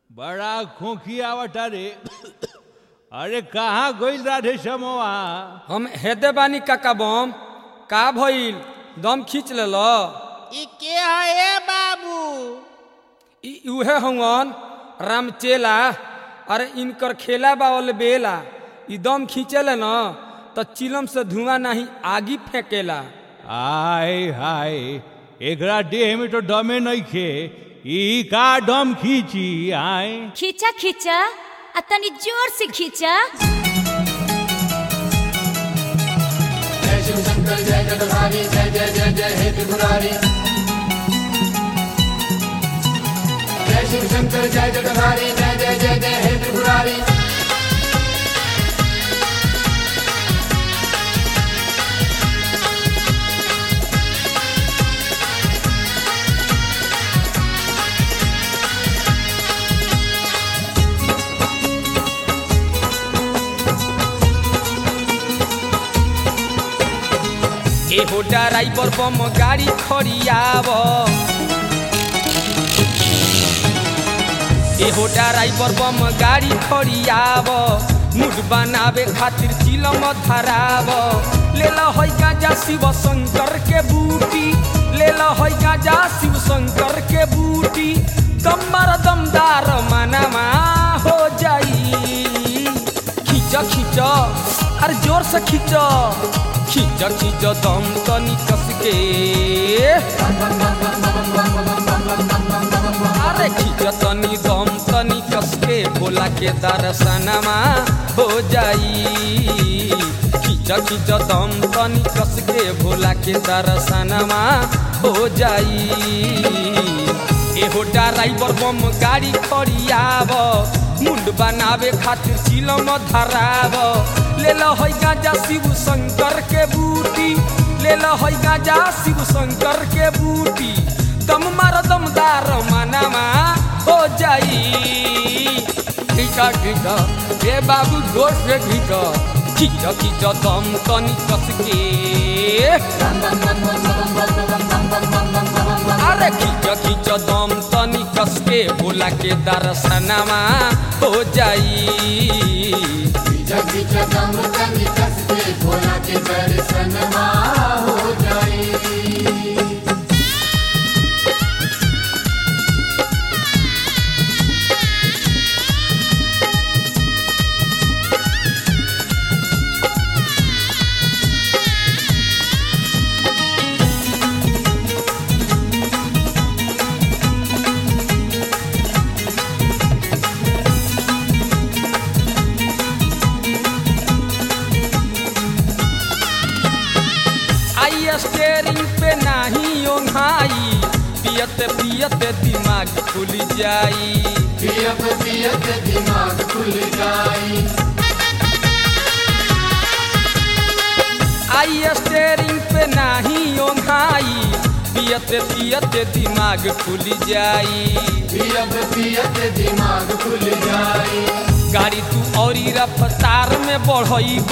बड़ा खोखी आवता रे अरे कहाँ गइल राधे समोआ हम हेदे बानी काका बम का भइल दम खींच लेल ई के है ए बाबू ई उहे हवन रामचेला अरे इनकर खेला बावल बेला ई दम खींचेले न तो चिलम से धुआं नहीं आगी फेंकेला आय हाय एकरा देह में तो दमे नहीं खे ई का दम खींची आय खींचा खींचा आ तनी जोर से खींचा एहो ड्राइवर बम गाड़ी खड़ियाव एहो ड्राइवर बम गाड़ी खड़ियाव मुड बनावे खातिर चिलम धराव ले लो है गांजा शिव शंकर के बूटी ले लो है गांजा शिव शंकर के बूटी दमर दमदार मनमा हो जाई खींच खींच अरे जोर से खींच खींच खींच दम तनी कस के अरे खींच तनी दम तनी कस के भोला के दर्शनमा हो जाई खींच खींच दम तनी कस के भोला के दर्शनमा हो जाई एहो ड्राइवर बम गाड़ी खड़ियाव मुंड बनावे खातिर चिलम धराव ले लो है गांजा शिव शंकर के बूटी ले लो है गांजा शिव शंकर के बूटी दम मार दमदार मनमा हो जाई खींचा खींचा ए बाबू जोर से खींचा खींचा खींचा दम तनी कस के अरे खींच खींच दम तनी कस के भोला के दर्शनमा हो जाई आई स्टेरिंग पे नाही ओंघाई पियत पियत दिमाग खुल जाई पियत पियत दिमाग खुल जाई आई स्टेरिंग पे नाही ओंघाई पियत पियत दिमाग खुल जाई पियत पियत दिमाग खुल जाई गाड़ी तू औरी रफ्तार में बढ़ईब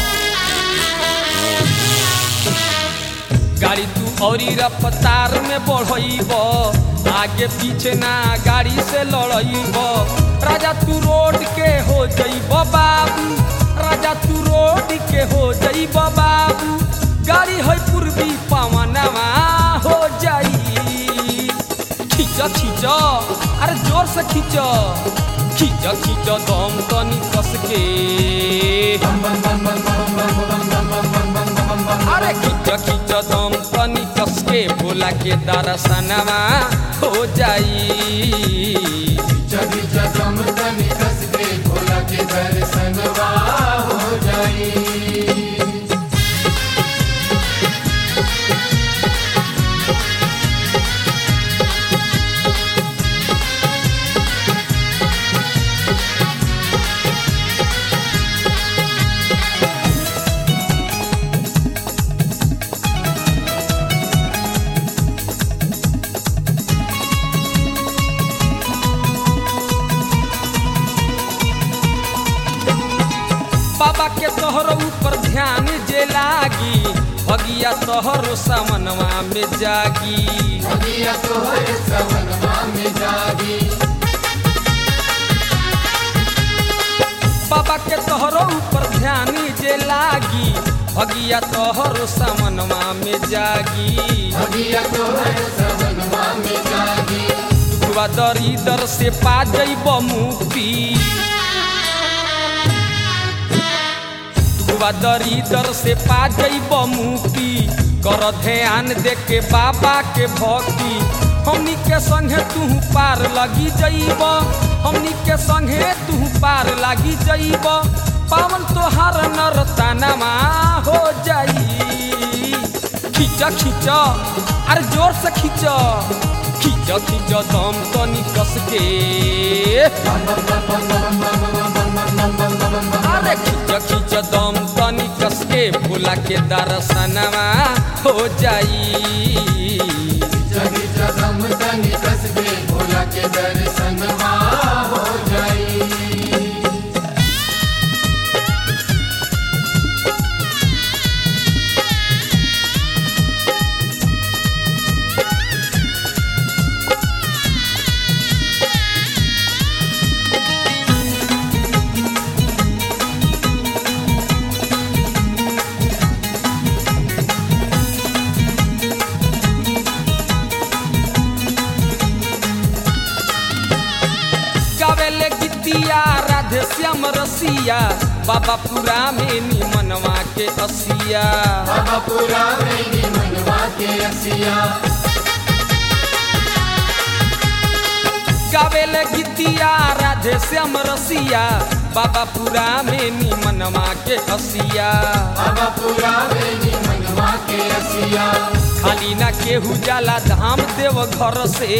गाड़ी तू औरी रफ्तार में बढ़ईब आगे पीछे ना गाड़ी से लड़ईब राजा तू रोड के हो जईब बाबू राजा तू रोड के हो जईब बाबू गाड़ी है पूर्वी पवनवा हो जाई खींच खींच अरे जोर से खींच खींच खींच दम तनी कस के अरे खींच खींच दम तनी कस के भोला के दर्शनमा हो जाई जगी जगम तनी कस के भोला के दर्शनवा हो जाई बाबा के तोहर ऊपर ध्यान जे लागी भगिया तोहरो सामनवा में जागी भगिया तोहर सवनवा में जागी भगिया तोहर सामनवा में जागी भगिया तोहर सवनवा में जागी दुखवा दरिदर से पा जइब मुक्ति दुखवा दरिदर से पा जइब मुक्ति कर ध्यान दे के बाबा के भक्ति हमनी के संगे तू पार लगी जइब हमनी के संगे तू पार लगी जइब पावन तोहार नरतानमा हो जाई खींच खींच अरे जोर से खींच खींच खींच दम तनी कस के अरे खींच खींच दम तनी कस के भोला के दर्शनवा हो जाई जगी जगम तनी कस के भोला के दर्शनवा हो जाई गावेले गीतिया राधे श्याम रसिया बाबा पूरा में निमनवा के असिया बाबा पूरा मेरी मनवा के असिया गावेले गीतिया राधे श्याम रसिया बाबा पूरा में निमनवा के असिया बाबा पूरा मेरी मनवा के असिया खाली ना केहू जाला धाम देव घर से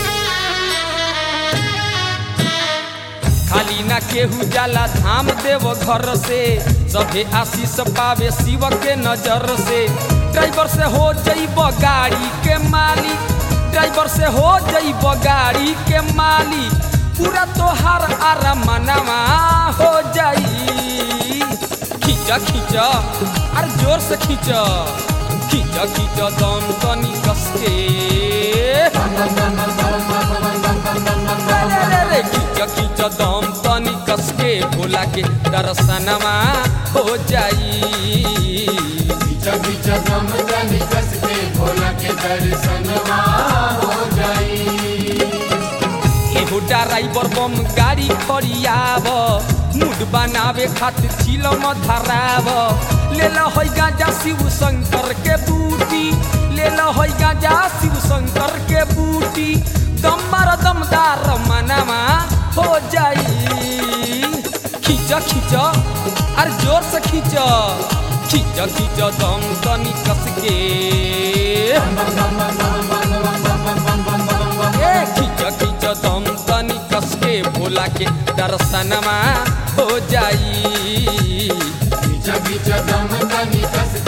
खाली ना केहू जाला धाम देव घर से सभे आशीष पावे शिव के नजर से ड्राइवर से हो जइब गाड़ी के मालिक ड्राइवर से हो जइब गाड़ी के मालिक पूरा तोहार आरामनवा हो जाई खींच खींच अरे जोर से खींच खींच खींच दम तनी कस के रे रे रे खींच खींच दम तनी कस के भोला के दर्शनवा हो जाई जगी जगम तनी कस के भोला के दर्शनवा हो जाई एगो ड्राइवर बम गाड़ी खड़ियाव मूड बनावे खातिर चिलम धराव ले ल है गांजा शिव शंकर के बूटी ले ल है गांजा शिव शंकर के बूटी दमर दमदार मनवा हो जाई खींच खींच अरे जोर से खींच खींच खींच दम तनी कस के ए खींच खींच दम तनी कस के भोला के दर्शनमा हो जाई जगी जगम तनी कस